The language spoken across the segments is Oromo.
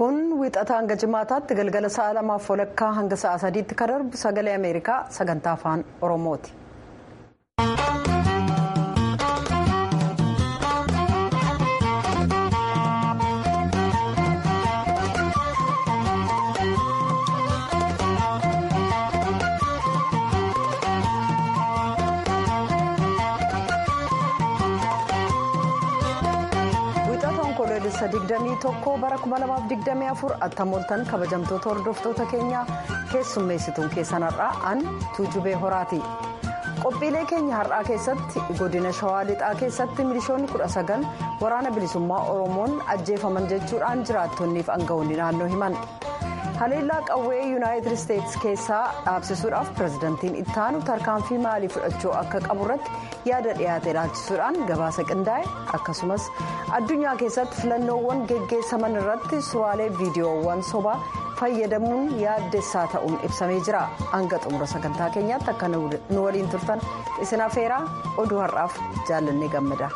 kun wixata hanga jimaataatti galgala sa'a lamaaf walakkaa hanga sa'a sadiitti kan darbu sagalee ameerikaa sagantaa afaan oromooti. Adoolessa 21 bara 2024 attamooltan kabajamtoota hordoftoota keenyaa keessummeessituun keessan har'aa an tuujubee horaati. Qophiilee keenya har'aa keessatti godina shawaa lixaa keessatti milishoonni 19 waraana bilisummaa oromoon ajjeefaman jechuudhaan jiraattonniif aangawoonni naannoo himan. haleellaa qawwee yuunaayitid isteetsi keessaa dhaabsisuudhaaf pirezidantiin ittaanu tarkaanfii maalii fudhachuu akka qabu irratti yaada dhiyaate ilaalchisuudhaan gabaasa qindaa'e akkasumas addunyaa keessatti filannoowwan geggeessaman irratti suuraalee viidiyoowwan sobaa fayyadamuun yaaddessaa ta'uun ibsamee jira hanga xumura sagantaa keenyaatti akka nu waliin turtan isin afeeraa oduu har'aaf jaallannee gammada.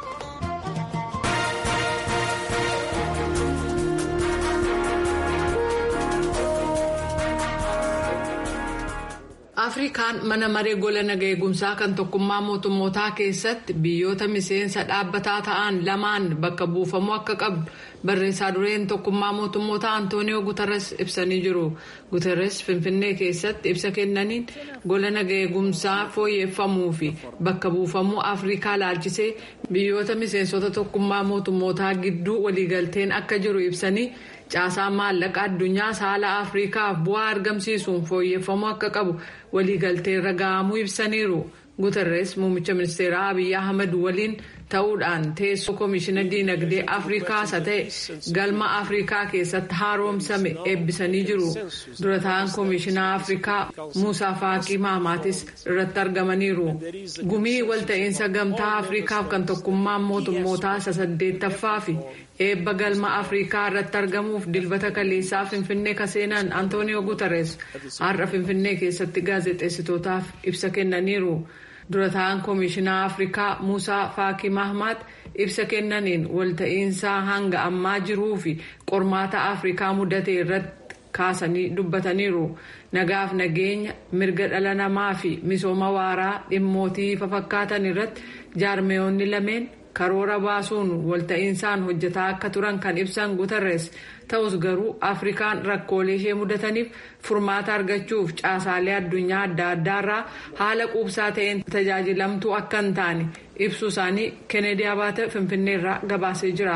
afrikaan mana maree gola naga eegumsaa kan tokkummaa mootummootaa keessatti biyyoota miseensa dhaabbataa ta'an lamaan bakka buufamuu akka qabdu barreessaa dureen tokkummaa mootummootaa antooniyoo guterres ibsanii jiru guterres finfinnee keessatti ibsa kennaniin gola naga eegumsaa fooyyeffamuu fi bakka buufamuu afrikaa laalchisee biyyoota miseensota tokkummaa mootummootaa gidduu waliigalteen akka jiru ibsanii. caasaa maallaqa addunyaa saala afrikaaf bu'aa argamsiisuun fooyyeffamuu akka qabu waliigalteerra ga'amuu ibsaniiru guterres muummicha ministeeraa abiyyi ahmad waliin ta'uudhaan teessoo koomishina diinagdee afrikaa isa ta'e galma afrikaa keessatti haaromsame eebbisanii jiru dura ta'an koomishinaa afrikaa muusaa faaqii mahamaatis irratti argamaniiru gumii walta'iinsa gamtaa afrikaaf kan tokkummaan mootummootaa isa saddeettaffaa fi eebba galma afrikaa irratti argamuuf dilbata kaleessaa finfinnee kaseenan antooniyoo guterres har'a finfinnee keessatti gaazexeessitootaaf ibsa kennaniiru. dura ta'an koomishinaa afrikaa muusaa faakii mahmaat ibsa kennaniin walta'iinsa hanga ammaa jiruu fi qormaata afrikaa mudate irratti kaasanii dubbataniiru nagaaf nageenya mirga dhala namaa fi misooma waaraa dhimmootii fafakkaatan irratti jaarmeeyonni lameen karoora baasuun walta'iinsaan hojjetaa akka turan kan ibsan guterres ta'us garuu afrikaan rakkoolee ishee mudataniif furmaata argachuuf caasaalee addunyaa adda addaarraa haala quubsaa ta'een tajaajilamtuu akka hin taane ibsuu isaanii kennedy abaate finfinneerraa gabaasee jira.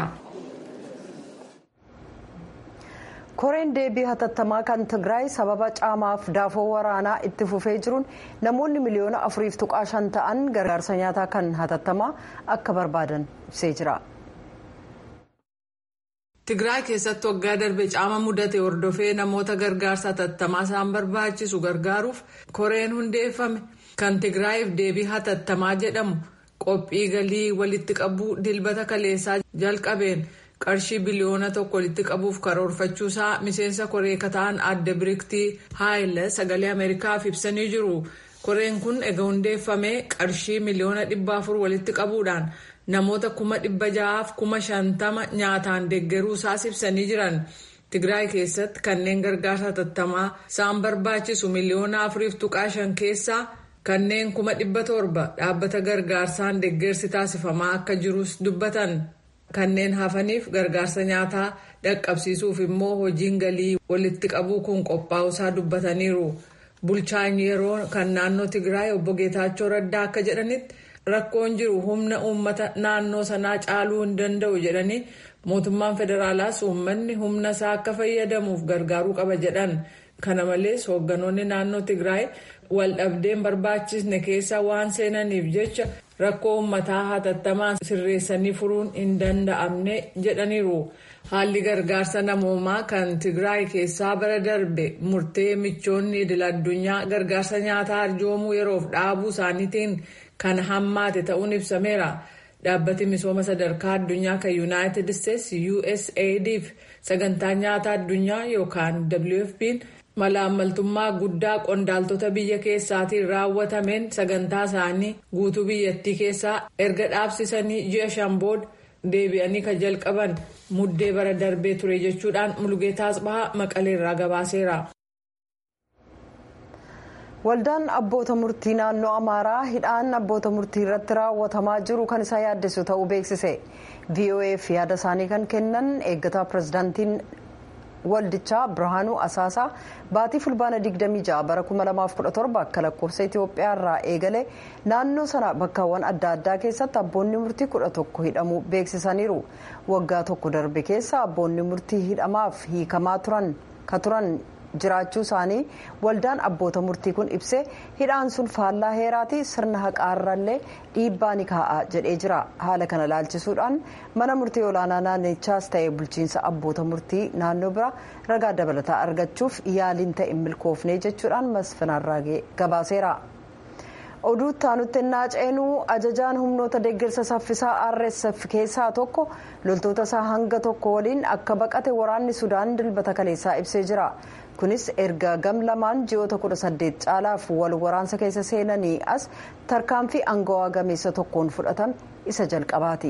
koreen deebii hatattamaa kan tigraay sababa caamaaf daafoo waraanaa itti fufee jiruun namoonni miliyoona afuriif tuqaa shan ta'an gargaarsa nyaataa kan hatattamaa akka barbaadan ibsee jira. tigraay keessatti waggaa darbe caama mudate hordofee namoota gargaarsa hatattamaa isaan barbaachisu gargaaruuf koreen hundeeffame kan tigraayiif deebii hatattamaa jedhamu qophii galii walitti qabuu dilbata kaleessaa jalqabeen. qarshii biliyoona tokko walitti qabuuf karoorfachuusaa miseensa koree kataan adda biriktii haayila sagalee ameerikaaf ibsanii jiru koreen kun ega hundeeffamee qarshii miliyoona dhibba afur walitti qabuudhaan namoota kuma dhibba ja'aaf kuma shantama nyaataan deeggaruusaas ibsanii jiran tigraay keessatti kanneen gargaarsa hatattamaa isaan barbaachisu miliyoona afuriif tuqaa shan keessaa kanneen kuma dhibba torba dhaabbata gargaarsaan deeggarsi taasifamaa akka jirus dubbatan. kanneen hafaniif gargaarsa nyaataa dhaqqabsiisuuf immoo hojiin galii walitti qabuu kun qophaa'usaa dubbataniiru bulchaan yeroo kan naannoo tigraay obbo geetaachoo raddaa akka jedhanitti rakkoon jiru humna uummata naannoo sanaa caaluu hin danda'u jedhanii mootummaan federaalaas uummanni humna isaa akka fayyadamuuf gargaaruu qaba jedhan kana malees hoogganoonni naannoo tigraay waldhabdeen barbaachisne keessa waan seenaniif jecha rakkoo uummataa hatattamaan sirreessanii furuun hin danda'amne jedhaniiru haalli gargaarsa namoomaa kan tigraay keessaa bara darbe murtee michoonni idil addunyaa gargaarsa nyaataa arjoomuu yeroof dhaabuu isaaniitiin kan hammaate ta'uun ibsameera dhaabbati misooma sadarkaa addunyaa kan yuunaayitid isteetsi usaidf sagantaa nyaataa addunyaa yookaan wfp'n malaammaltummaa guddaa qondaaltota biyya keessaatiin raawwatameen sagantaa isaanii guutuu biyyattii keessaa erga dhaabsisanii ji'a shan booda deebi'anii kan jalqaban muddee bara darbee ture jechuudhaan mulugeetaa asbahaa maqaleerraa gabaaseera. waldaan abboota murtii naannoo amaaraa hidhaan abboota murtii irratti raawwatamaa jiru kan isa yaaddeessu ta'uu beeksise voaf yaada isaanii kan kennan eeggataa pirezidaantiin waldichaa birhaanuu asaasaa baatii fulbaana 26 bara 2017 akka lakkoofsa itiyoophiyaa irraa eegale naannoo sana bakkaawwan adda addaa keessatti abboonni murtii 11 hidhamuu beeksisaniiru waggaa tokko darbe keessa abboonni murtii hidhamaaf hiikamaa turan ka turan. jiraachuu isaanii waldaan abboota murtii kun ibsee hidhaan sun faallaa heeraati sirna haqaarrallee dhiibbaa ni kaa'a jedhee jira haala kana laalchisuudhaan mana murtii olaanaa naannichaas ta'e bulchiinsa abboota murtii naannoo bira ragaa dabalataa argachuuf yaaliin ta'e milkoofne jechuudhaan masfinaarraagee gabaaseera. oduu taanutti naaceenuu ajajaan humnoota deeggarsa saffisaa rsf keessaa tokko loltoota isaa hanga tokko waliin akka baqate waraanni sudaan dilbata kaleessaa ibsee jira kunis erga gam lamaan ji'oota 18 caalaaf wal waraansa keessa seenanii as tarkaanfii aangawaa gameessa tokkoon fudhatame isa jalqabaati.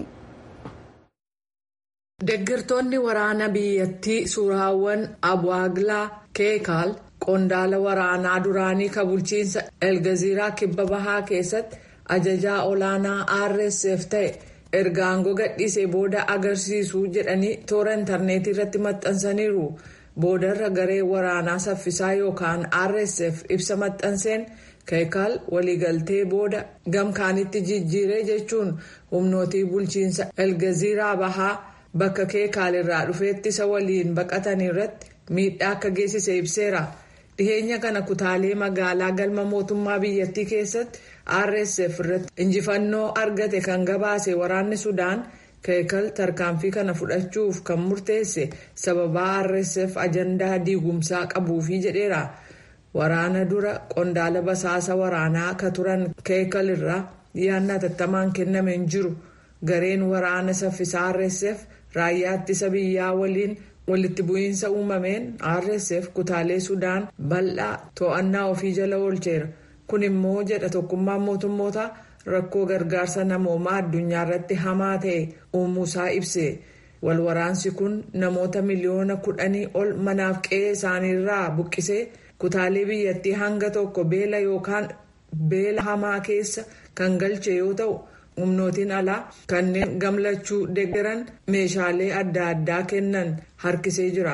deeggartoonni waraana biyyattii suuraawwan abwaaglaa keekaal. qondaala waraanaa duraanii ka bulchiinsa elgaziiraa kibba bahaa keessatti ajajaa olaanaa rsf ta'e erga aangoo gadhiisee booda agarsiisu jedhanii toora intarneetii irratti maxxansaniiru boodarra garee waraanaa saffisaa yookaan rsf ibsa maxxanseen keekaal waliigaltee booda gamkaanitti jijjiiree jechuun humnootii bulchiinsa elgaziiraa bahaa bakka keekaal irraa dhufeetti isa waliin baqatan irratti miidhaa akka geessise ibseera. dhiheenya kana kutaalee magaalaa galma mootummaa biyyattii keessatti rsf irratti injifannoo argate kan gabaase waraanni sudaan keekal tarkaanfii kana fudhachuuf kan murteesse sababaa rsf ajandaa diigumsaa qabuufi jedheera waraana dura qondaala basaasa waraanaa ka turan keekal irraa yaadni hatattamaan kenname hin jiru gareen waraana saffisaa rsf raayyaa ittisa biyyaa waliin. walitti bu'iinsa uumameen rsf kutaalee sudaan bal'aa to'annaa ofii jala oolcheera kun immoo jedha tokkummaan mootummoota rakkoo gargaarsa namoomaa addunyaa irratti hamaa ta'e uumuusaa ibse walwaraansi kun namoota miliyoona kudhanii ol manaaf qe'ee isaaniirraa buqqisee kutaalee biyyattii hanga tokko beela yookaan beela hamaa keessa kan galche yoo ta'u. humnootiin alaa kanneen gamlachuu deeggaran meeshaalee adda addaa kennan harkisee jira.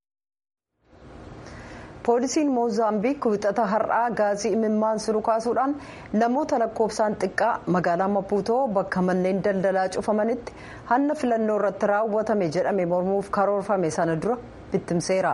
poolisiin moozaambiik wixata har'aa gaazii imimmaan sulu kaasuudhaan namoota lakkoofsaan xiqqaa magaalaa mapuutoo bakka manneen daldalaa cufamanitti hanna filannoo irratti raawwatame jedhame mormuuf karoorfame sana dura bittimseera.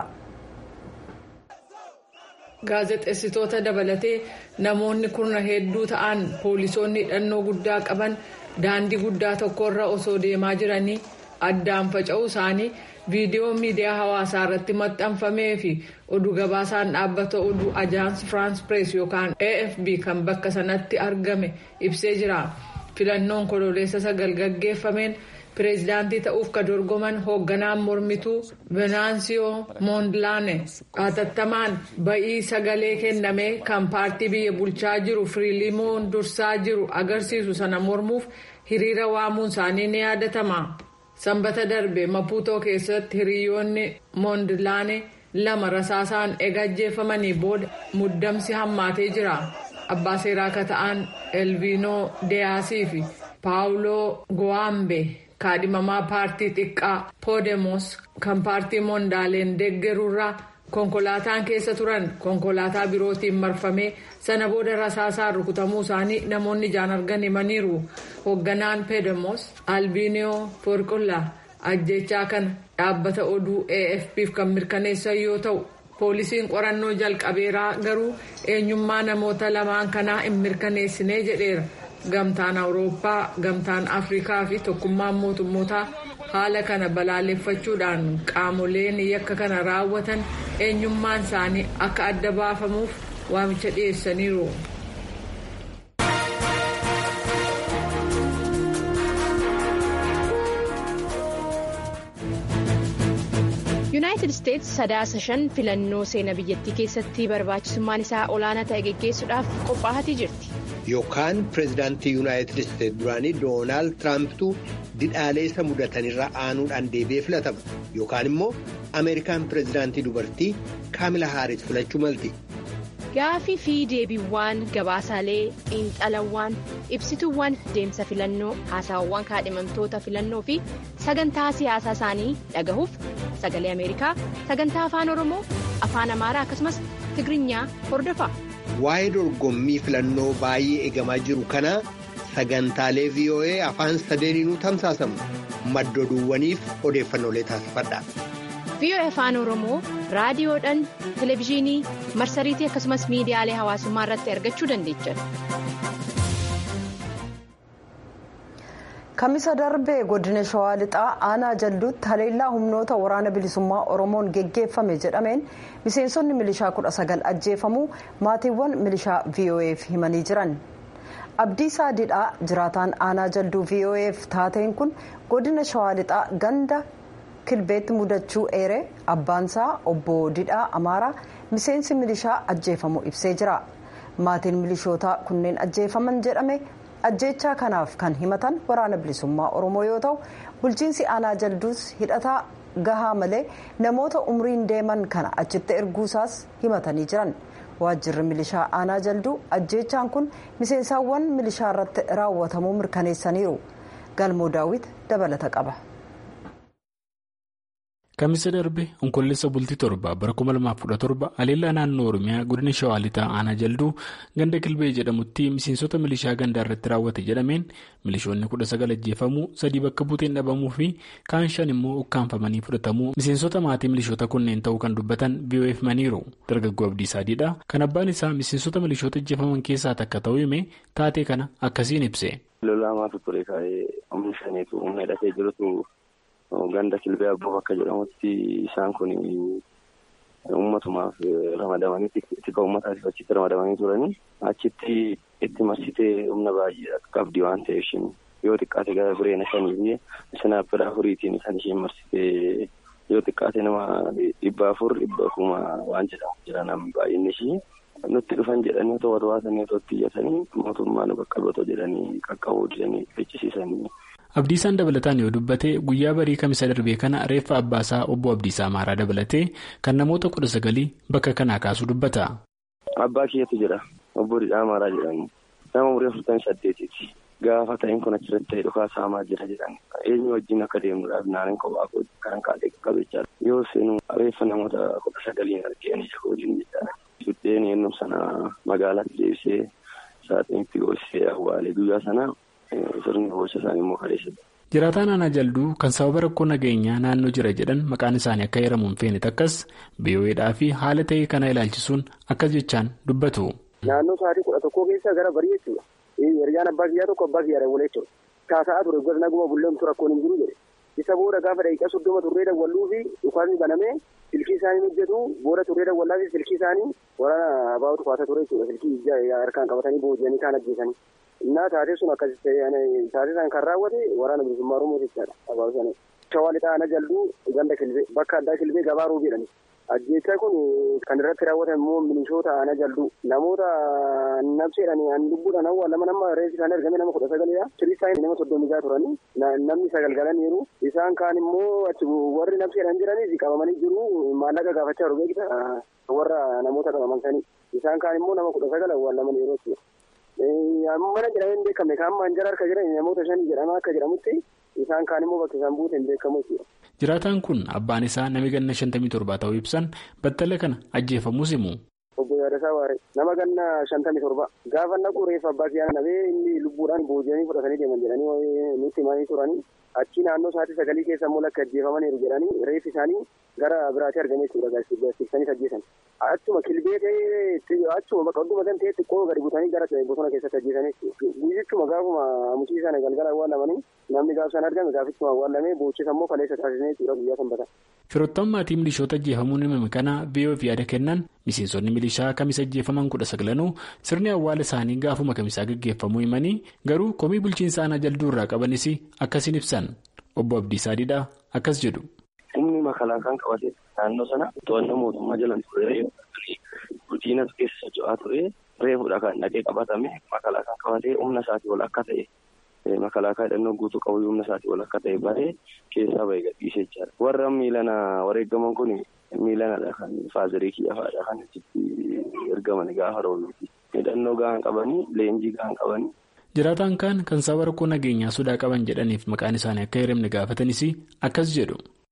gaazexeessitoota dabalatee namoonni kurna hedduu ta'an poolisoonni hidhannoo guddaa qaban daandii guddaa tokkorra osoo deemaa jiranii addaan faca'uu isaanii viidiyoo miidiyaa hawaasaa irratti maxxanfamee fi oduu gabaasaan dhaabbata oduu ajaans firaans pirees yookaan afp kan bakka sanatti argame ibsee jira filannoon kololeessa sagal gaggeeffameen. pireezidaantii ta'uuf ka dorgoman hoogganaan mormituu venaansiyoo moondilaane hatattamaan ba'ii sagalee kennamee kan paartii biyya bulchaa jiru firiilimoon dursaa jiru agarsiisu sana mormuuf hiriira waamuun isaanii ni yaadatama sanbata darbe mapuutoo keessatti hiriyoonni moondilaane lama rasaasaan eegajjeeffamanii booda muddamsi hammaatee jira abbaa seeraa ka ta'an elviinoo deyaasii fi paawuloo gowaambe. kaadhimamaa paartii xiqqaa poodemos kan paartii moondaaleen deeggaruurraa konkolaataan keessa turan konkolaataa birootiin marfamee sana booda rasaasaan rukutamuu isaanii namoonni ijaan argan himaniiru hoogganaan poodemos albiiniyoo forqullaa ajjechaa kana dhaabbata oduu afpf kan mirkaneessan yoo ta'u poolisiin qorannoo jalqabeeraa garuu eenyummaa namoota lamaan kanaa hin mirkaneessinee jedheera. gamtaan awurooppaa gamtaan afrikaa fi tokkummaan mootummootaa haala kana balaaleffachuudhaan qaamoleen yakka kana raawwatan eenyummaan isaanii akka adda baafamuuf waamicha dhiyeessaniiru. yuunaayitid isteetsi sadaasa shan filannoo seenaa biyyattii keessatti barbaachisummaan isaa olaanaa ta'e geggeessuudhaaf qophaa'aa jirti yookaan pireezidaantii yuunaayitid isteetsi duraanii doonaald tiraampitu didhaalee isa mudatanirra aanuudhaan deebi'ee filatama yookaan immoo ameerikaan pireezidaantii dubartii kaamila haaris filachuu malti. Gaafii fi deebiiwwan gabaasaalee xiinxalawwan ibsituuwwan deemsa filannoo haasawwan kaadhimamtoota filannoo fi sagantaa siyaasaa isaanii dhagahuuf sagalee ameerikaa sagantaa afaan oromoo afaan amaaraa akkasumas tigirinya hordofa. Waa'ee dorgommii filannoo baay'ee eegamaa jiru kana sagantaalee VOA afaan sadeeniinuu tamsaasamu madda oduuwwaniif odeeffannoolee taasifadha. VOA afaan oromoo raadiyoodhaan televezyiinii marsariitii akkasumas miidiyaalee hawaasummaa irratti argachuu dandeechan. Kamisa darbee godina shawaa lixaa aanaa jalduutti haleellaa humnoota waraana bilisummaa oromoon geggeeffame jedhameen miseensonni milishaa kudha sagal ajjeefamuu maatiiwwan milishaa VOA'f himanii jiran. Abdiisaa Didhaa jiraataan aanaa jalduu VOA'f taateen kun godina shawaa lixaa ganda. kilbeetti mudachuu eere abbaansaa obbo Didhaa Amaaraa miseensi milishaa ajjeefamu ibsee jira. Maatiin milishootaa kunneen ajjeefaman jedhame ajjeechaa kanaaf kan himatan waraana bilisummaa Oromoo yoo ta'u bulchiinsi aanaa jalduus hidhataa gahaa malee namoota umriin deeman kana achitti erguusaas himatanii jiran. Waajjirri milishaa aanaa jalduu ajjeechaan kun miseensaawwan milishaa irratti raawwatamuu mirkaneessaniiru. Galmoo daawwit dabalata qaba. Kamisa darbe onkolleessa bultii torba bara 2017 haleellaa naannoo Oromiyaa godina Shawaa Lixaa aanaa jalduu ganda Kilbee jedhamutti miseensota milishaa gandaa irratti raawwate jedhameen milishoonni kudha sagal ajjeefamuu sadii bakka buuteen dhabamuu fi kaan shan immoo ukkaanfamanii fudhatamuu miseensota maatii milishoota kunneen ta'uu kan dubbatan VOA'f himaniiru. Dargaggoo Abdiisaa Diidhaa kan abbaan isaa miseensota milishoota ajjeefaman keessaa takka ta'uu hime taatee kana akkasiin ibse. Lolaamaatu ture kaa'ee humna shaniitu humna hidhatee jirutu. Ganda kilbee abboo bakka jedhamutti isaan kun uummatumaaf ramadamanii tika uummataatiif achitti ramadamanii turanii achitti itti marsitee humna baay'ee qabdi waan ta'eef yoo xiqqaate gara bireena shanii fi sinaappira afuriitiin kan isheen marsitee yoo xiqqaate nama dhibba afur dhibba kuma waan jedhamu jira namni baay'inni ishii nutti dhufan jedhanii otoo warwaasanii otoo itti iyyatanii mootummaa nu qaqqabatoo jedhanii qaqqabuu jedhanii ficcisiisanii. Abdiisaan dabalataan yoo dubbate guyyaa barii kamisa darbee kana reeffa abbaasaa obbo Abdiisaa Amaaraa dabalatee kan namoota kudha sagalii bakka kanaa kaasuu dubbata. Abbaa kiyyatu jira obbo Didhaa Amaaraa jedhamu nama umurii afurtamii saddeetiiti. Gaafa ta'een kun achirratti ta'e dhukaa saamaa jira jedhan eenyu wajjin akka deemnuudhaaf naannoo kophaa kan kaatee qabeechaa yoo seenu reeffa namoota kudha sagaliin argeen ija hojiin jechaadha. Suddeen eenyum sana magaalaatti deebisee saaxiinitti goosisee awwaalee guyyaa sana. Sirni boolcha isaanii immoo kaleessadha. Jiraataan aanaa jalduu kan sababa rakkoo nageenyaa naannoo jira jedhan maqaan isaanii akka heeramuun feene takkas biyyoodhaa fi haala ta'e kana ilaalchisuun akkas jechaan dubbatu. Naannoo sa'aatii kudha tokkoo keessa gara barii jechuudha. Hiriyyaan abbaa kiyyaa tokko abbaa kiyyaa dawwalee jechuudha. Taasa'aa ture gosa naguma bulleemtu rakkoon hin jiru jedhe. Isa booda gaafa daqiiqaa soddoma turree dawwalluu fi dhukaasni banamee silkii isaanii hojjetu booda turree dawwallaa fi silkii isaanii waraana abaa'utu kaasa ture jechuudha. Silkii harkaan qabatanii booji'anii kaan ajjeesanii. Innaa taatee sun akkas taatee san kan raawwate waraana bilisummaa Oromoo jechaadha. Abaaboo sana. Shawaa lixaa ana jalduu ganda kilbee bakka addaa kilbee gabaaruu jedhani. Ajjeechaa kun kan irratti raawwatan immoo milishoota ana jalduu namoota nabseedhaan an lubbuudhaan awwaalaman nama reessi isaanii argame nama kudha sagalidha. Kiristaanii nama soddomisaa turanii namni sagal galaniiru. Isaan kaan immoo achi warri nabseedhaan jiranis qabamanii jiru maallaqa gaafachaa jiru beekta warra namoota qabaman sanii. Isaan kaan immoo nama kudha sagal awwaalaman yeroo jechuudha. mana jedhamee hin beekamne kan ammaan jara harka jiran namoota shanii jedhama akka jedhamutti isaan kaan immoo bakka isaan buute hin beekamu jechuudha. Jiraataan kun abbaan isaa nama ganna shantamii torbaa ta'uu ibsan battala kana ajjeefamuus himu. Obbo Yaadasaa Waaree nama ganna shantamii torba gaafa naqu reeffa abbaa kiyyaa nabee inni lubbuudhaan booji'anii fudhatanii deeman jedhanii nutti himanii turanii achi naannoo sa'aatii sagalii keessa immoo lakka ajjeefamaniiru jedhanii reeffi isaanii gara biraatti argame jechuudha gaasiksanii ajjeesan. Achuma kilbee ta'ee achuma bakka hunduma kan ta'e xiqqoo gadi butanii gara bosona keessatti ajjeesanii guyyichuma gaafuma mucii sana galgala awwaalamanii namni gaafsan argame gaafichuma awwaalamee boochisa immoo kaleessa taasisanii jechuudha guyyaa sanbata. Firoottan maatii milishoota ajjeefamuun himame kana VOA'f yaada kennan miseensonni milishaa kamisa ajjeefaman kudha saglanuu sirni awwaala isaanii gaafuma kamisaa gaggeeffamuu himanii garuu komii bulchiinsa aanaa jalduu irraa qabanis akkasiin ibsan obbo Abdiisaa Didhaa akkas jedhu. Humni makalaakaan qabate naannoo sana to'annoo mootummaa jalaan ture guddinatu keessa socho'aa ture reefudha kan dhaqee qabatame makalaakaan qabatee humna isaatii ol akka ta'e makalaakaa hidhannoo guutuu qabu humna isaatii ol akka ta'e baree keessaa bahee gadhiisee jira. Warra miilana wareegaman kun miilanadha kan faazarii kiyyafaadha kan itti ergaman gaafa roobnuti. Hidhannoo gahaan qabanii leenjii gahaan qabanii. Jiraataan kaan kan sababa rakkoo nageenyaa sodaa qaban jedhaniif maqaan isaanii akka hiramne gaafatanis akkas jedhu.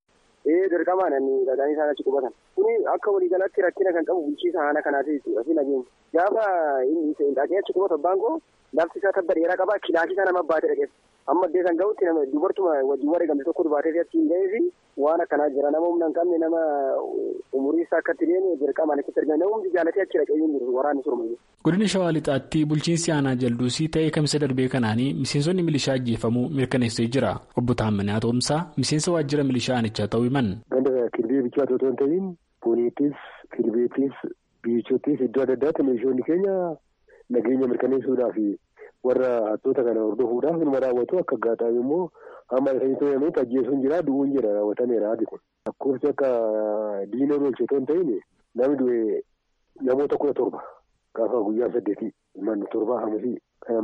Ee dirqamaan inni dhaqanii isaan achi qubatan. Kuni akka waliigalaatti rakkina kan qabu bulchiisa haala kanaati jechuudha fi nageenya. Gaafa inni dhaqee achi qubatu abbaan koo lafti isaa tabba dheeraa qaba kilaasii isaa nama baatee dhaqeef. Amma addee san ga'utti nama dubartuma wajjin wareegamte tokko dubaatee achi hin ga'ee fi waan akkanaa jira nama humna hin qabne nama umurii isaa akkatti deeme dirqamaan achitti argame nama hundi jaalatee achi dhaqee hin jiru waraanni surmayyuu. Godina Shawaa Lixaatti bulchiinsi aanaa jalduusii ta'ee kamisa darbee kanaanii miseensonni milishaa ajjeefamuu mirkaneessee jira. Obbo Taammanaa Toomsaa miseensa waajjira milishaa aanichaa ta'uu himan. Ganda kilbee bichaa otoo hin ta'in booniittis kilbeettis biichottis iddoo adda addaatti milishoonni keenya nageenya mirkaneessuudhaaf warra hattoota kana hordofuudhaaf nama raawwatu akka gaataa'u immoo hamma isaanii to'ametti ajjeesuun jira du'uun jira raawwatameera haati kun. Lakkoofsi akka diinoo oolche otoo hin ta'in namni du'e namoota kudha torba. Gaafa guyyaa saddeetii manni torbaa hamusii kana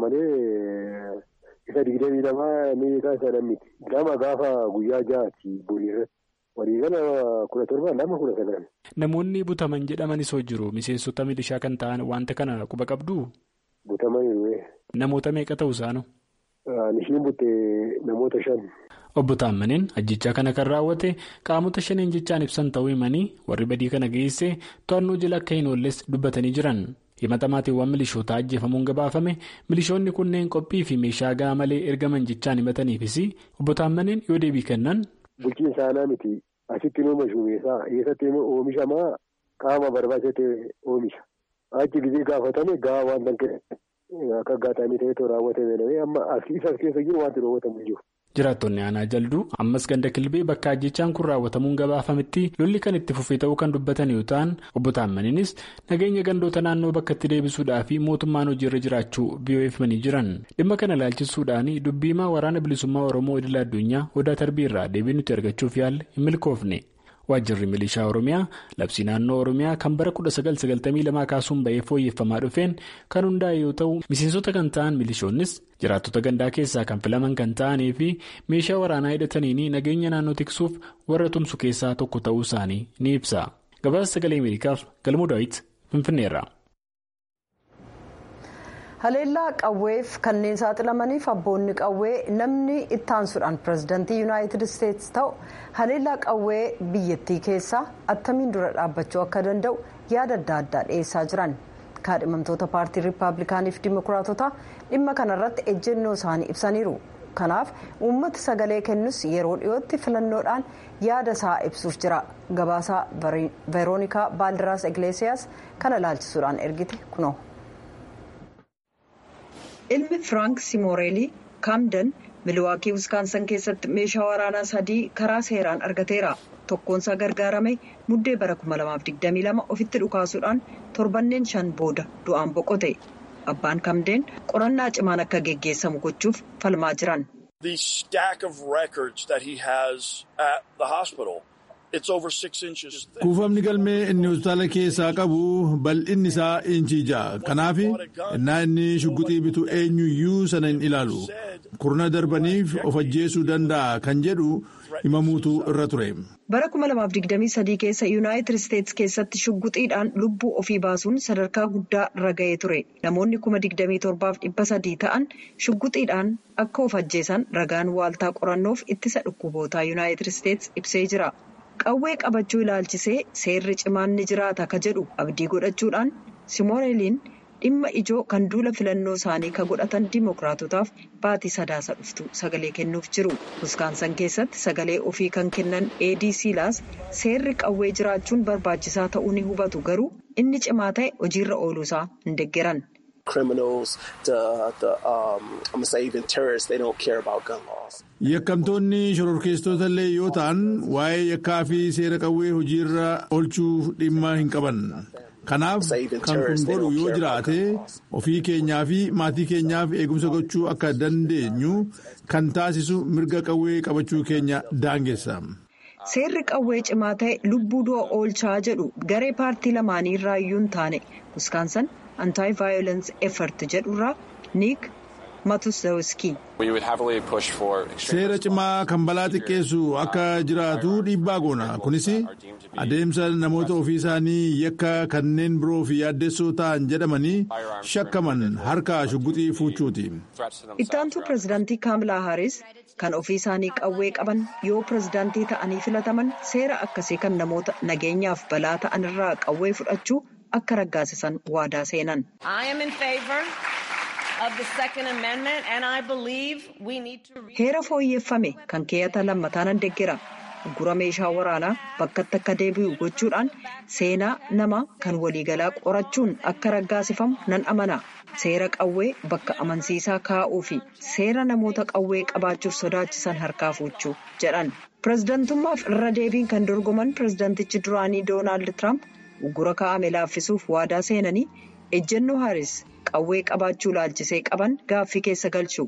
malee isa digdamii lamaa meeqaa isa lammiti lama gaafa guyyaa ja'aati booniirratti waliigala kudha torbaa lama kudha sagal. Namoonni butaman jedhamanis hoo jiru miseensota milishaa kan ta'an wanta kana quba qabdu. Butamanii Namoota meeqa ta'u isaanu? Nishiin butte namoota shan. Obbo Taammaniin ajjechaa kana kan raawwate qaamota shaniin jechaan ibsan ta'uu himanii warri badii kana geesse to'annoo jala akka hin oolles dubbatanii jiran. himata maatiiwwan milishootaa ajjeefamuun gabaafame milishoonni kunneen qophii fi meeshaa gahaa malee ergaman jechaan himataniifis obbo Taammaniin yoo deebii kennan. Bulchiinsa aanaa miti asitti nooma shuumeessaa eessatti immoo oomishamaa qaama barbaachate oomisha achi gizee gaafatame gahaa waan danqee akka gaataanii ta'etu raawwatame amma as keessa jiru wanti raawwatamu jiru. Jiraattonni aanaa jalduu ammas ganda kilbee bakka ajjechaan kun raawwatamuun gabaafametti lolli kan itti fufee ta'uu kan dubbatan yoo ta'an obbo Taammaniinis nageenya gandoota naannoo bakkatti deebisuudhaa fi mootummaan hojiirra jiraachuu BOF himanii jiran dhimma kana ilaalchisuudhaan dubbiimaa waraana bilisummaa Oromoo idil addunyaa odaa tarbiirraa deebii nuti argachuuf yaalle hin milkoofne. Waajjirri milishaa Oromiyaa labsii naannoo Oromiyaa kan bara 1992 kaasuun ba'ee fooyyeffamaa dhufeen kan hundaa'e yoo ta'u miseensota kan ta'an milishoonnis jiraattota gandaa keessaa kan filaman kan ta'anii fi meeshaa waraanaa hidhataniin nageenya naannoo tiksuuf warra tumsu keessaa tokko ta'uu isaanii ni ibsa. Gabaasa sagalee Ameerikaaf galmoo daawit Finfinneerra. haleellaa qawweef kanneen saaxilamaniif abboonni qawwee namni ittaansuudhaan pirezidaantii yuunaayitid isteetsi ta'u haleellaa qawwee biyyattii keessaa attamiin dura dhaabbachuu akka danda'u yaada adda addaa dhiyeessaa jiran kaadhimamtoota paartii riippaabilikaaniif dimokiraatota dhimma kanarratti ejjennoo isaanii ibsaniiru kanaaf uummata sagalee kennus yeroo dhiyootti filannoodhaan yaada isaa ibsuuf jira gabaasaa veeroonikaa baaldiraas igleesiyaas kana ilaalchisuudhaan ergite kunoo. ilmi firaank simoorelii kaamden miliwaakii wiskaansan keessatti meeshaa waraanaa sadii karaa seeraan argateera tokkoonsaa gargaarame muddee bara 2022 ofitti dhukaasuudhaan torbanneen shan booda du'aan boqote abbaan kaamden qorannaa cimaan akka geggeessamu gochuuf falmaa jiran. kuufamni galmee inni hospitaala keessaa qabu bal'inni isaa inchii ja'a kanaaf innaa inni shugguxii bitu eenyuyyuu sana hin ilaalu kurna darbaniif of ajjeesuu danda'a kan jedhu himamuutu irra ture. bara 2023 keessa yuunaayitid isteetsi keessatti shugguxiidhaan lubbuu ofii baasuun sadarkaa guddaa irra ga'ee ture namoonni 27,300 ta'an shugguxiidhaan akka of ajjeesan ragaan waaltaa qorannoof ittisa dhukkubootaa yuunaayitid isteetsi ibsee jira. qawwee qabachuu ilaalchisee seerri cimaan ni jiraata ka jedhu abdii godhachuudhaan simooreliin dhimma ijoo kan duula filannoo isaanii ka godhatan dimookiraatotaaf baatii sadaasa dhuftu sagalee kennuuf jiru wiskaansan keessatti sagalee ofii kan kennan adc laas seerri qawwee jiraachuun barbaachisaa ta'uu ni hubatu garuu inni cimaa ta'e hojiirra ooluusaa hin deggeran. yakkamtoonni shororkeessitoota illee yoo ta'an waa'ee yakkaa fi seera qawwee hojiirra oolchuuf dhimma hin qaban kanaaf kan kun godhu yoo jiraate ofii keenyaa fi maatii keenyaaf eegumsa gochuu akka dandeenyu kan taasisu mirga qawwee qabachuu keenya daangessa. seerri qawwee cimaa ta'e lubbuu du'a oolchaa jedhu garee paartii lamaanii irraa iyyuu hin taane wiskaansan anti violence effort jedhurraa niik matusawski. seera cimaa kan balaa xiqqeessu akka jiraatu dhiibbaa goona kunis adeemsa namoota ofii isaanii yakka kanneen biroo fi yaaddessoo ta'an jedhamanii shakkaman harka shugguxii fuuchuuti. ittaantuu pirezidaantii kaamilaa haaris kan ofii isaanii qawwee qaban yoo pirezidaantii ta'anii filataman seera akkasii kan namoota nageenyaaf balaa ta'an irraa qawwee fudhachuu akka raggaasisan waadaa seenan. heera fooyyeffame kan keeyyata lammataa nan deeggera gura meeshaa waraanaa bakkatti akka deebi'u gochuudhaan seenaa nama kan waliigalaa qorachuun akka raggaasifamu nan amana seera qawwee bakka amansiisaa kaa'uu fi seera namoota qawwee qabaachuuf sodaachisan harkaa fuuchuu jedhan pirezidantummaaf irra deebiin kan dorgoman pirezidantichi duraanii doonaald tiraamp gura kaa'ame laaffisuuf waadaa seenanii ejjennoo haaris qawwee qabaachuu laalchisee qaban gaaffii keessa galchu.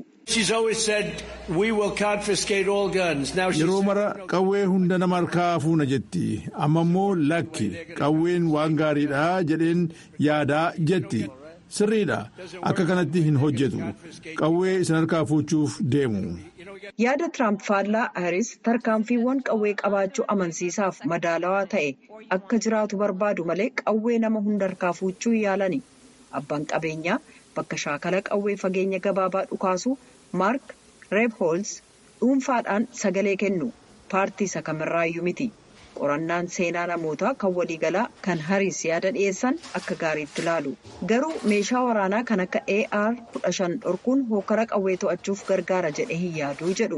yeroo mara qawwee hunda nama harkaa fuuna jetti amma immoo lakki qawween waan gaariidha jedheen yaadaa jetti sirriidha akka kanatti hin hojjetu qawwee isin harkaa fuuchuuf deemu. yaada tiraamp faallaa haaris tarkaanfiiwwan qawwee qabaachuu amansiisaaf madaalawaa ta'e akka jiraatu barbaadu malee qawwee nama hunda harkaa fuuchuu yaalani. abbaan qabeenyaa bakka shaakala qawwee fageenya gabaabaa dhukaasu maark reebhoolz dhuunfaadhaan sagalee kennu paartii isa kamirraayyuu miti qorannaan seenaa namootaa kan waliigalaa kan hariis yaada dhiyeessan akka gaariitti ilaalu garuu meeshaa waraanaa kan akka ar 15 dhorkuun hookara qawwee to'achuuf gargaara jedhe hin yaaduu jedhu.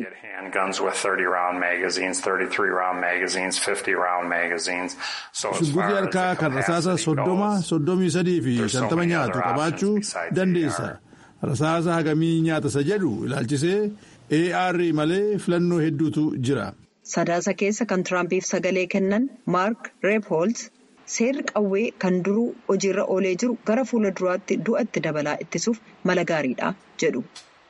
shugguxii harkaa kan rasaasa soddoma soddomii sadii fi shantama nyaatu qabaachuu dandeessa rasaasa hagamii nyaatasa jedhu ilaalchisee ar malee filannoo hedduutu jira. sadaasa keessa kan tiraampiif sagalee kennan maark reebhoolz seerri qawwee kan duruu hojiirra oolee jiru gara fuula duraatti du'a itti dabalaa ittisuuf mala gaariidha jedhu.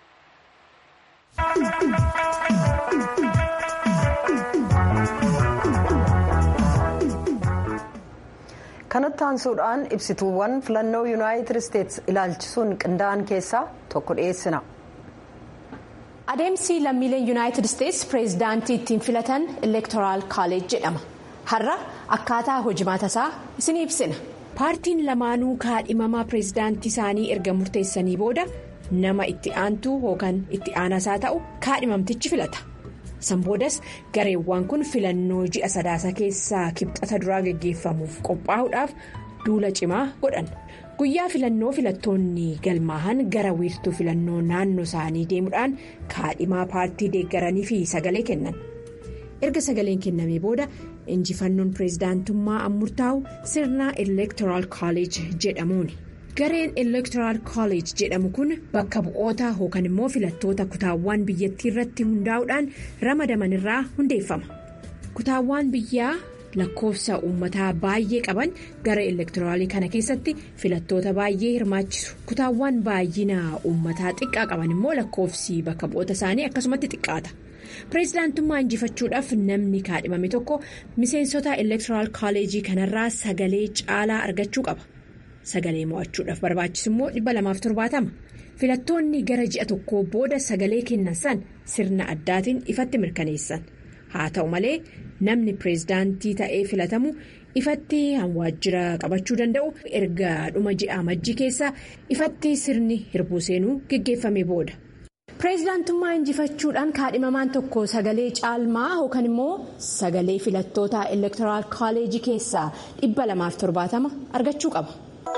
kanatti aansuudhaan ibsituuwwan filannoo yuunaayitid isteetsi ilaalchisuun qindaa'an keessaa tokko dhiyeessina. adeemsi lammiileen yuunaayitid isteetsi pireezidaantii ittiin filatan elektoraal kaalej jedhama har'a akkaataa hojimaata isaa isin ibsina paartiin lamaanuu kaadhimamaa pireezidaantii isaanii erga murteessanii booda nama itti aantuu yookaan itti aanasaa ta'u kaadhimamtichi filata san boodas gareewwan kun filannoo ji'a sadaasa keessaa kibxata duraa geggeeffamuuf qophaa'uudhaaf duula cimaa godhan. guyyaa filannoo filattoonni galmaahan gara wiirtuu filannoo naannoo isaanii deemuudhaan kaadhimaa paartii deeggaranii fi sagalee kennan erga sagaleen kennamee booda injifannoon pireezidaantummaa murtaa'u sirna elektoraal kaalej jedhamuuni gareen elektoraal kaalej jedhamu kun bakka bu'oota yookaan immoo filattoota kutaawwan biyyattii irratti hundaa'uudhaan ramadaman irraa hundeeffama kutaawwan biyyaa. lakkoofsa uummataa baay'ee qaban gara elektoraalii kana keessatti filattoota baay'ee hirmaachisu kutaawwan baay'ina uummataa xiqqaa qaban immoo lakkoofsi bakka bu'oota isaanii akkasumatti xiqqaata pireezidaantummaa injifachuudhaaf namni kaadhimame tokko miseensota elektoraal kaalejii kanarraa sagalee caalaa argachuu qaba sagalee mo'achuudhaaf barbaachisu immoo 270 filattoonni gara ji'a tokko booda sagalee kennan san sirna addaatiin ifatti mirkaneessan haa ta'u malee. namni pireezidaantii ta'ee filatamu ifatti waajjira qabachuu danda'u erga dhuma ji'a majjii keessa ifatti sirni hirbuu seenuu geggeeffame booda. pireezidaantummaa injifachuudhaan kaadhimamaan tokko sagalee caalmaa yookaan immoo sagalee filattoota elektoraal kaalejii keessaa 270 argachuu qaba.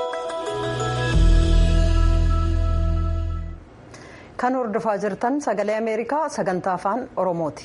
kan hordofaa jirtan sagalee ameerikaa sagantaa afaan oromooti.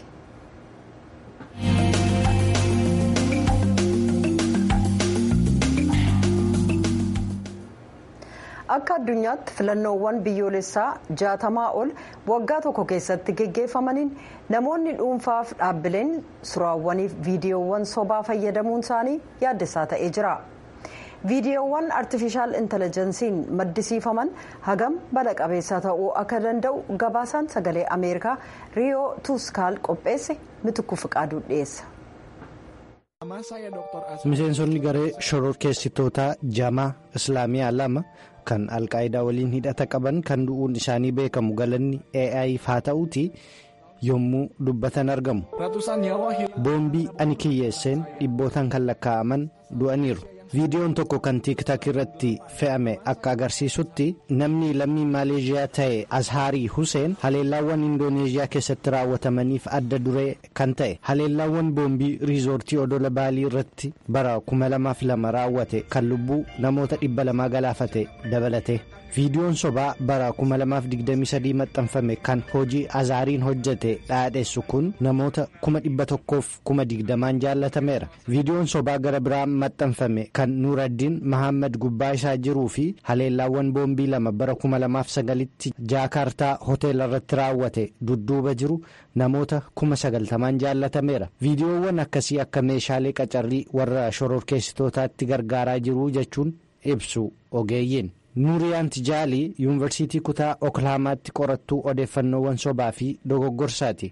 akka addunyaatti filannoowwan biyyoolessaa jaatamaa ol waggaa tokko keessatti geggeeffamaniin namoonni dhuunfaaf dhaabbileen suuraawwaniif viidiyoowwan sobaa fayyadamuun isaanii yaaddessaa ta'ee jira viidiyoowwan artifishaal intelejensiin maddisiifaman hagam bala qabeessa ta'uu akka danda'u gabaasaan sagalee ameerikaa riyoo tuuskaal qopheesse mitukku fiqaaduu dhiyeessa. miseensonni garee shororkeessitootaa jamaa islaamiyaa lama kan alqaayidaa waliin hidhata qaban kan du'uun isaanii beekamu galanni ai haa ta'uuti yommuu dubbatan argamu boombii ani kiyyeesseen dhibbootaan kan lakkaa'aman du'aniiru. viidiyoon tokko kan tiiktaak irratti fe'ame akka agarsiisutti namni lammii maaleeshiyaa ta'e azhaarii huseen haleellaawwan indooneeziyaa keessatti raawwatamaniif adda duree kan ta'e haleellaawwan boombii riizoortii odola baalii irratti bara 2002 raawwate kan lubbuu namoota 200 galaafate dabalate viidiyoon sobaa bara 2023 maxxanfame kan hojii azaariin hojjete dhaadheessu kun namoota 120,020 jaallatameera viidiyoon sobaa gara biraa maxxanfame kan nuuraddiin mahammad gubbaa isaa jiruu fi haleellaawwan boombii lama bara 2009tti jaakaartaa hoteela irratti raawwate dudduuba jiru namoota 90,000 jaallatameera viidiyoowwan akkasii akka meeshaalee qacarrii warra shororkeessitootaatti gargaaraa jiru jechuun ibsu ogeeyyiin. nuuriyaan tijaalii yuunivarsiitii kutaa oklaahoomaatti qorattuu odeeffannoowwan sobaa fi dogoggorsaati.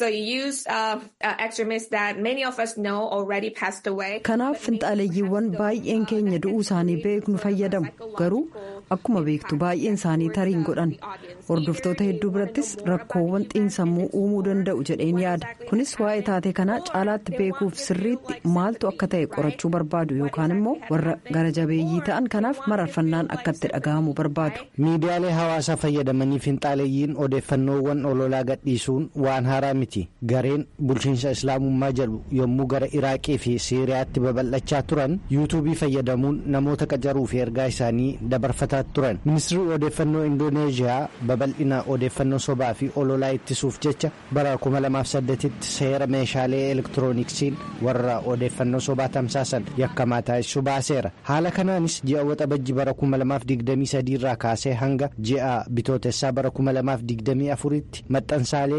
kanaaf finxaaleeyyiiwwan baay'een keenya du'uu isaanii beeknu fayyadamu garuu akkuma beektu baay'een isaanii tariin godhan hordoftoota hedduu birattis rakkoowwan xiinsammuu uumuu danda'u jedheen yaada kunis waa'ee taatee kanaa caalaatti beekuuf sirriitti maaltu akka ta'e qorachuu barbaadu yookaan immoo warra gara jabeeyyii ta'an kanaaf mararfannaan akkatti dhaga'amu barbaadu. miidiyaalee hawaasaa fayyadamanii finxaaleeyyiin odeeffannoowwan ololaa gadhiisuun waan haaraa miti gareen bulchiinsa islaamummaa jedhu yommuu gara iraaqii fi siiriyaatti babal'achaa turan yuutuubii fayyadamuun namoota qacaruu fi ergaa isaanii dabarfataa turan ministirri odeeffannoo indooneeziyaa babal'ina odeeffannoo sobaa fi ololaa ittisuuf jecha bara 2008tti seera meeshaalee elektirooniksiin warra odeeffannoo sobaa tamsaasan yakkamaa taasisuu baaseera haala kanaanis ji'a waxabajji bara 2023 irraa kaasee hanga ji'a bitootessaa bara 2024tti maxxansaalee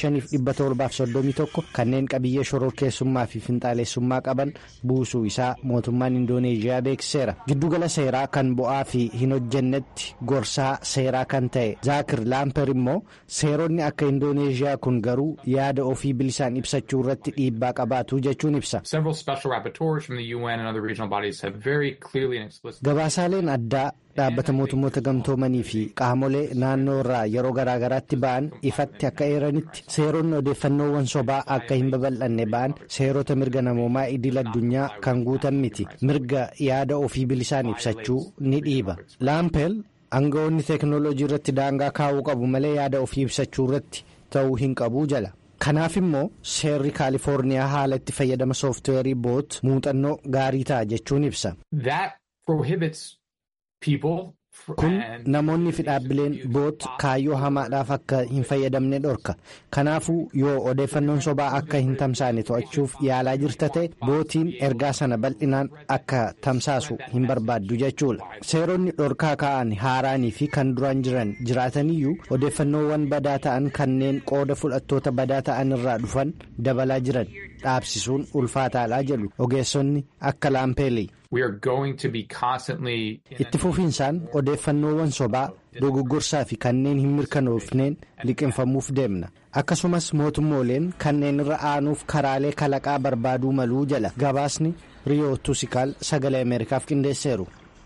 5731 kanneen qabiyyee shororkeessummaa fi finxaaleessummaa qaban buusuu isaa mootummaan indooneeziyaa beeksiseera giddugala seeraa kan bu'aa fi hin hojjennetti gorsaa seeraa kan ta'e zaakir laamper immoo seeronni akka indooneeziyaa kun garuu yaada ofii bilisaan ibsachuu irratti dhiibbaa qabaatu jechuun ibsa. gabaasaaleen addaa dhaabbata mootummoota gamtoomanii fi qaamolee naannoo irraa yeroo garaagaraatti ba'an ifatti akka eeranitti seeronni odeeffannoowwan sobaa akka hin babal'anne ba'an seerota mirga namoomaa idil addunyaa kan guutan miti mirga yaada ofii bilisaan ibsachuu ni dhiiba laampeel aangawoonni teeknooloojii irratti daangaa kaa'uu qabu malee yaada ofii ibsachuu irratti ta'uu hin qabu jala. kanaaf immoo seerri kaalifoorniyaa haala itti fayyadama sooftiweerii boot muuxannoo gaarii ta'a jechuun ibsa. kun namoonni fi dhaabbileen boot kaayyoo hamaadhaaf akka hin fayyadamne dhorka kanaafuu yoo odeeffannoon sobaa akka hin tamsaane to'achuuf yaalaa jirta ta'e bootiin ergaa sana bal'inaan akka tamsaasu hin barbaaddu jechuudha seeronni dhorkaa ka'an haaraanii fi kan duraan jiran jiraataniyyuu odeeffannoowwan badaa ta'an kanneen qooda fudhattoota badaa ta'an irraa dhufan dabalaa jiran dhaabsisuun ulfaataadhaa jedhu ogeessonni akka laampeelii. itti fufiinsaan odeeffannoowwan sobaa dogoggorsaa fi kanneen hin mirkanoofneen liqinfamuuf deemna akkasumas mootummooleen kanneen irra aanuuf karaalee kalaqaa barbaaduu maluu jala gabaasni riyoo tusikaal sagalee ameerikaaf qindeesseeru.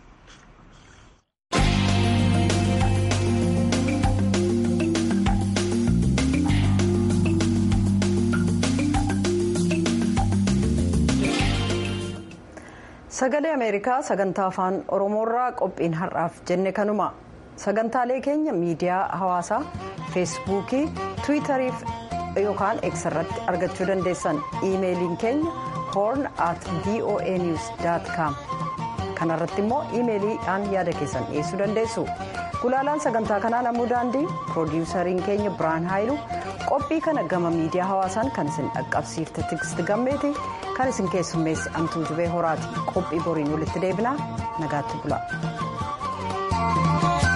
sagalee ameerikaa sagantaa afaan oromoorraa qophiin har'aaf jenne kanuma sagantaalee keenya miidiyaa hawaasaa feesbuukii tiwiitarii yookaan x irratti argachuu dandeessan iimeeliin keenya hoorn at voa news com kanarratti immoo iimeeliidhaan yaada keessan dhiyeessuu dandeessu gulaalaan sagantaa kanaa namuu daandii piroodiwusariin keenya biraan haayilu qophii kana gama miidiyaa hawaasaan kan isin dhaqqabsiifte tigist gammeeti kan isin keessummeessi amtuu jubee horaati qophii boriin walitti deebinaa nagaatti bula.